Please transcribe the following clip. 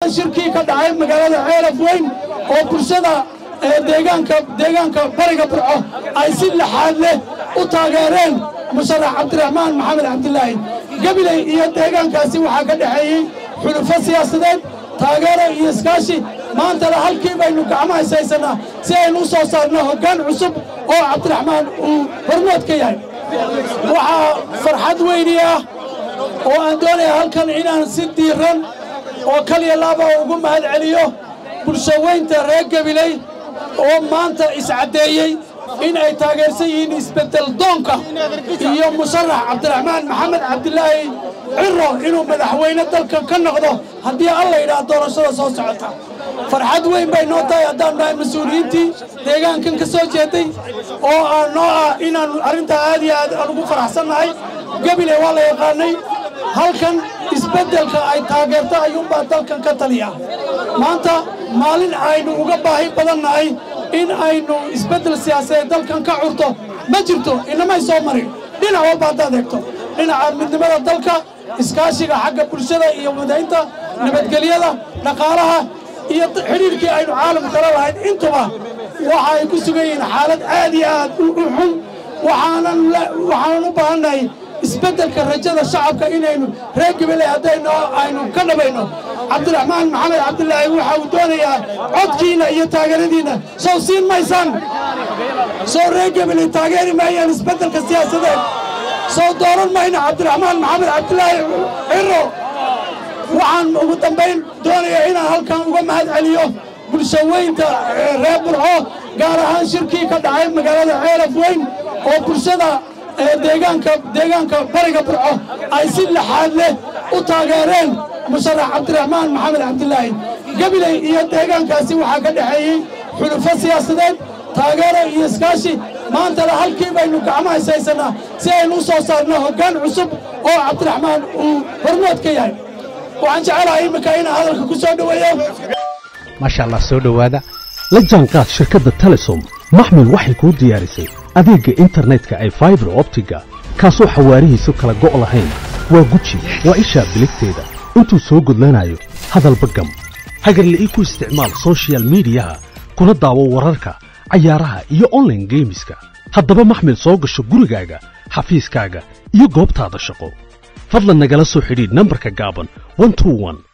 shirkii ka dhacay magaalada ceelaf weyn oo bulshada deegaanka deegaanka bariga burco ay si laxaad leh u taageereen musharax cabdiraxmaan maxamed cabdilaahi gabiley iyo deegaankaasi waxaa ka dhexeeyey xulufo siyaasadeed taageero iyo iskaashi maantana halkii baynu gacmaha ishaysannaa si aynu u soo saarno hoggaan cusub oo cabdiraxmaan uu hormood ka yahay waxaa farxad weyni ah oo aan doonaya halkan inaan si diiran oo kaliya laaba ugu mahad celiyo bulshaweynta reer gabiley oo maanta iscaddeeyey in ay taageersan yihiin isbeddel doonka iyo musharax cabdiraxmaan maxamed cabdilaahi ciro inuu madaxweyne dalkan ka noqdo haddii alla yidhaah doorashada soo socota farxad weyn bay noo tahay haddaan nahay mas-uuliyiintii deegaankan ka soo jeeday oo aan noo ah inaan arrintaa aad iyo aad aan ugu faraxsannahay gabiley waa la yaqaanay halkan isbeddelka ay taageerto ayuunbaa dalkan ka taliya maanta maalin aynu uga baahi badannahay in aynu isbeddel siyaasadeed dalkan ka curto ma jirto inamay soo marin dhinac walba haddaad eegto dhinaca midnimada dalka iskaashiga xagga bulshada iyo wadaynta nabadgelyada dhaqaalaha iyo xidhiirkii aynu caalamka kala lahayd intuba waxa ay ku sugan yihiin xaalad aad iyo aad u xun waxaanan u baahannahay isbeddelka rajada shacabka inaynu reer gabaley haddayno aynu ka dhabayno cabdiraxmaan maxamed cabdilaahi waxa uu doonayaa codkiinna iyo taageeradiinna sow siin maysaan sow reer gabaley taageeri maayaan isbeddelka siyaasadeed sow dooran mayno cabdiraxmaan maxamed cabdilaahi ciro waxaan ugu dambayn doonayaa inaan halkan uga mahad celiyo bulshaweynta reer burco gaar ahaan shirkii ka dhacay magaalada ceelaf weyn oo bulshada deegaanka deegaanka bariga burco ay si laxaad leh u taageereen musharax cabdiraxmaan maxamed cabdilaahi gabiley iyo deegaankaasi waxaa ka dhexeeyey xulufo siyaasadeed taageero iyo iskaashi maantana halkii baynu gacmaha ishaysannaa si aynu u soo saarno hoggaan cusub oo cabdiraxmaan uu hormood ka yahay waxaan jecelahay iminka inaan hadalka ku soo dhoweeyo maasha allah soo dhowaada la jaanqaad shirkadda telesom maxmil waxay kuu diyaarisay adeegga internetka ay faibar optiga kaasoo xawaarihiisu kala go' lahayn waa guji waa ishaa biligteeda intuu soo gudlanayo hadalba gam hagarle ii ku isticmaal soshiyal miidiyaha kuna daawo wararka cayaaraha iyo onlaine geemiska haddaba maxmil soo gasho gurigaaga xafiiskaaga iyo goobtaada shaqo fadlan nagala soo xidhiidh nambarka gaaban